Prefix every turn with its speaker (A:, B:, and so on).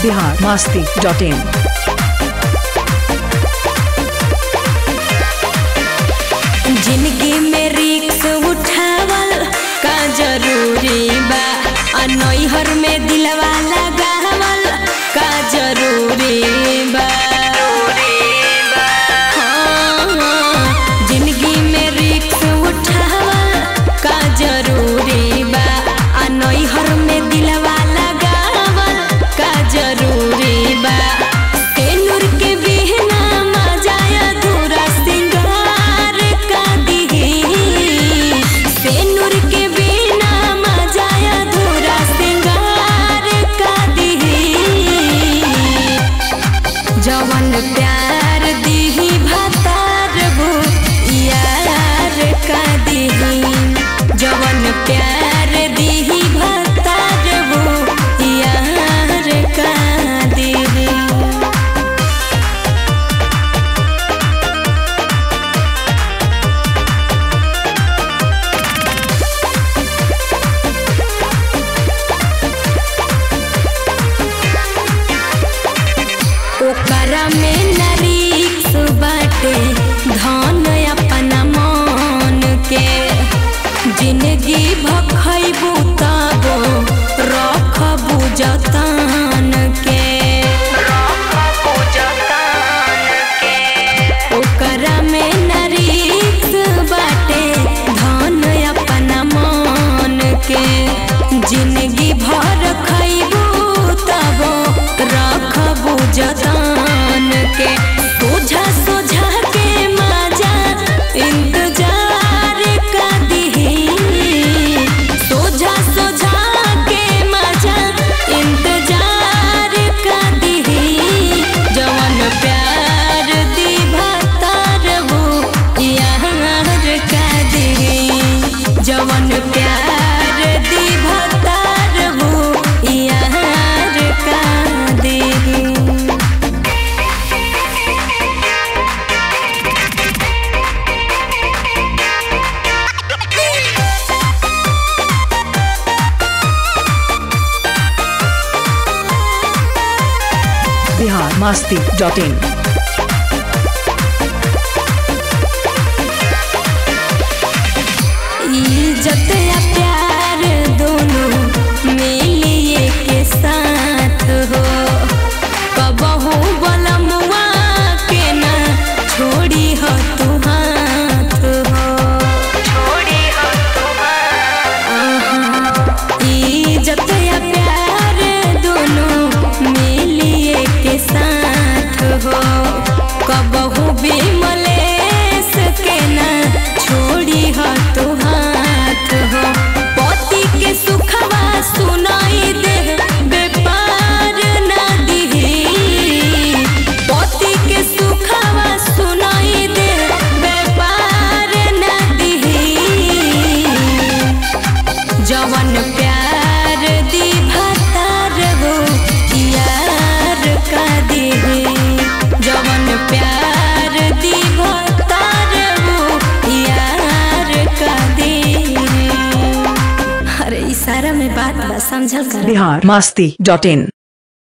A: Bihar Masti dot in
B: जिंदगी में रिक्स उठावल का जरूरी बा आ नैहर में दिलवा लगावल का जरूरी बा हाँ, हाँ, जिंदगी में रिक्स उठावल का जरूरी बा आ नैहर में दिलवा लगावल का जरूरी बा तेनूर के बिना मजा अधूरा सिंगार का दिही तेनूर के बिना मजा अधूरा सिंगार का दिही जवन प्यार दिही भतार वो यार का दिही जवन प्यार दिही भतार वो यार का दिही ओकरा में नरीक्स बाटे धन अपना मन के जिंदगी भखैबू तबो रखबू जतन के ओकरा में नरीक्स बाटे धन अपना मन के जिंदगी भर खैबू तबो रखबू जतन के सोझा सोझा के मजा इंतजार का दिही सोझा सोझा के मजा इंतजार का दिही जवन प्यार दी भतार वो यार का दिही जवन प्यार दी भतार वो यार का दिही
A: बिहार मस्ती डॉट इन
B: इज्जत या प्यार दोनों मिलिए के साथ हो कबहू बलमुआ के ना छोड़ी हो तू हाथ हो छोड़ी हो इज्जत या प्यार दोनों मिलिए के साथ हो कबहू भी मलेस के ना छोड़ी हो तू हाथ हो पति के सुखवा सुनाई दे बेपार ना दिही पति के सुखवा सुनाई दे बेपार ना दिही जवन प्यार दी भतार वो यार का दिही जवन प्यार दी भतार वो यार का दिही अरे इशारा में बात बा समझल कर
A: बिहार मस्ती डॉट इन